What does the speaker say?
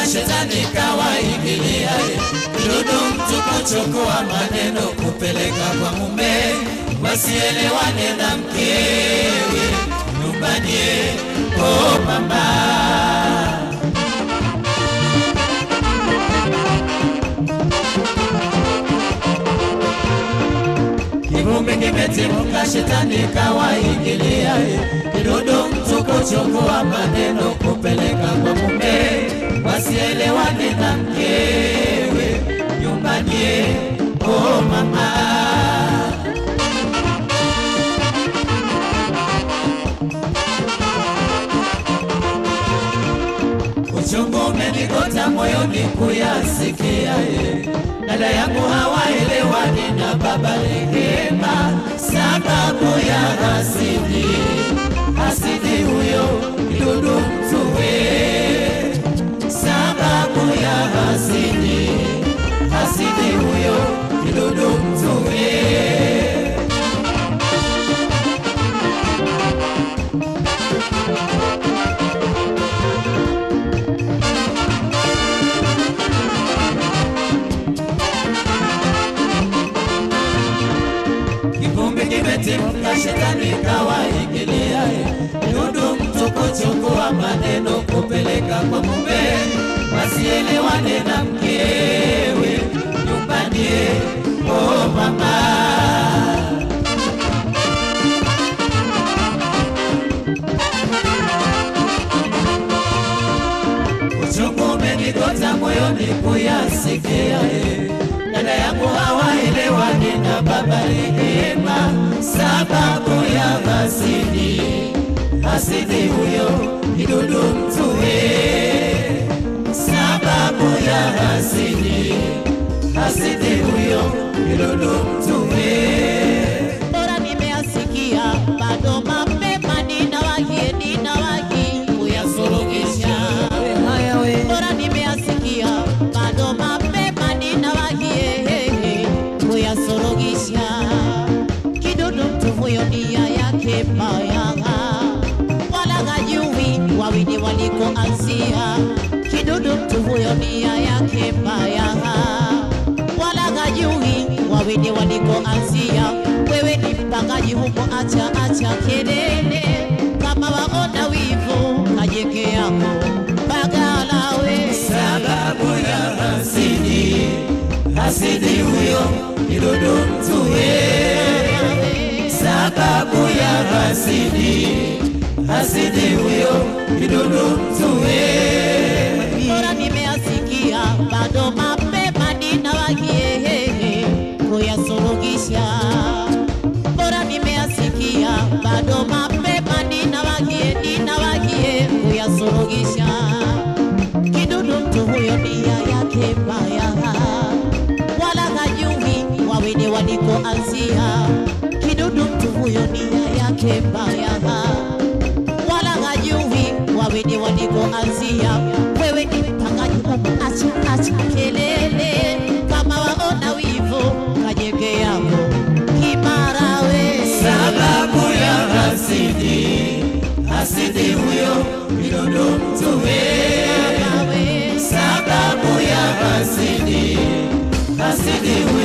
Imetimka shetani kawaingilia, kidudu mtu kuchukua maneno kupeleka kwa mume, wasielewane na mkewe nyumbani. Oh mama, Kivumbi kimetimka, shetani kawaingilia, kidudu mtu kuchukua maneno kupeleka kwa mume, wasielewane na mkewe nyumbani. Oh mama, uchungu umenigota moyoni kuyasikia, eh. dada yangu hawaelewani na baba Rehema sababu ya hasidi, hasidi huyo kidudu mtuwe, sababu ya hasidi, hasidi huyo kidudu mtuwe. Kivumbi kimetimka, shetani kawaingilia, dudu mtu kuchukua maneno kupeleka kwa mume, wasielewane na mkewe nyumbani. Oh mama, uchungu umenigota moyoni kuyasikia, eh. dada yangu hawaelewani na baba Rehema sababu ya hasidi, hasidi huyo kidudu mtuwe, sababu ya hasidi, hasidi huyo kidudu mtuwe. bora nimeasikia bado mapema ninawahi ninawahi kuyasuluhisha bora nimeasikia bado mapema ninawahi ehehe, kuyasuluhisha kidudu mtu huyo nia yake mbaya wala hajui wawili walikoanzia kidudu mtu huyo nia yake mbaya wala hajui wawili walikoanzia. Wewe ni mpangaji huko, acha acha kelele, kama waona wivu kajeke yako bagala we sababu ya hasidi, hasidi huyo kidudu mtuwe, sababu ya hasidi, hasidi huyo kidudu mtuwe. bora nimeasikia bado mapema ninawahi kuyasuluhisha bora nimeasikia bado mapema ninawahi ninawahi kuyasuluhisha kidudu mtu huyo nia yake mbaya wala hajui wawili walikoanzia kidudu mtu huyo nia yake mbaya wala hajui wawili walikoanzia. Wewe ni mpangaji huko, acha acha kelele, kama waona wivu kajenge yako kimara we sababu ya hasidi, hasidi huyo kidudu mtuwe, we sababu ya hasidi, hasidi huyo